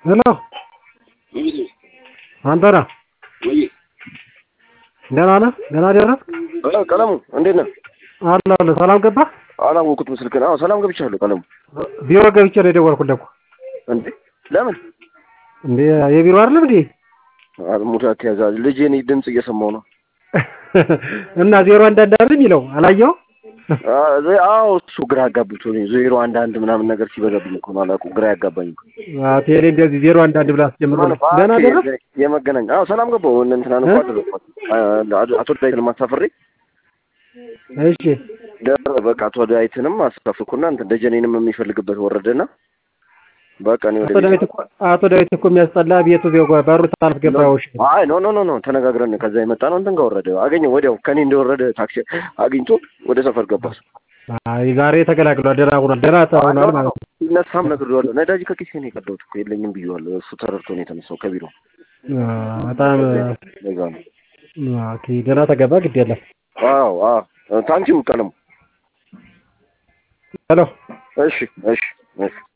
ሄሎ አንተ ነህ? ደህና ነህ? ደህና ደረስክ? ቀለሙ እንዴት ነህ? አለሁ አለሁ። ሰላም ገባህ? አላወኩትም ስልክህን። አዎ ሰላም ገብቻለሁ። ቀለሙ ቢሮ ገብቼ ነው የደወልኩልህ እኮ። እንዴ ለምን? እንዴ የቢሮ አይደለም እንዴ? ሙታት ያዛ ልጄን ድምፅ እየሰማሁ ነው። እና ዜሮ አንድ አንድ አይደል የሚለው አላየኸውም? አዎ እሱ ግራ አጋብቶኝ ዜሮ አንድ አንድ ምናምን ነገር ሲበዛብኝ እኮ ነው አላውቅም። ግራ ያጋባኝ እኮ አዎ ቴሌ እንደዚህ ዜሮ አንድ አንድ ብላ አስጀምሮ ደህና ደረስክ? የመገናኛ አዎ ሰላም ገባሁ። እነ እንትናን እኮ አደረኳት አቶ ዳዊትን ማሳፍሬ እሺ ደረ በቃ አቶ ዳዊትንም አሳፍኩና እንትን ደጀኔንም የሚፈልግበት ወረደና በቃ እኔ ወደ አቶ ዳዊት እኮ አቶ ዳዊት እኮ የሚያስጠላ ቤቱ ዜጎ በሩ ታልፍ ገባዎች አይ ኖ ኖ ኖ ኖ ተነጋግረን ከዛ የመጣ ነው። እንትን ጋር ወረደ አገኘው ወዲያው ከኔ እንደወረደ ታክሲ አግኝቶ ወደ ሰፈር ገባ። አይ ዛሬ ተገላግሏል። ደህና ሆኗል። ደህና ሆኗል ማለት ነው። ሲነሳም ነግሬዋለሁ። ነዳጅ ከኪሴ ነው የቀዳሁት እኮ የለኝም ብዬዋለሁ። እሱ ተረድቶ ነው የተነሳው ከቢሮ በጣም ለዛ ነው። ኦኬ ደህና ተገባ። ግድ የለም። አዎ አዎ ታንኪው ቀለሙ። ሄሎ እሺ እሺ እሺ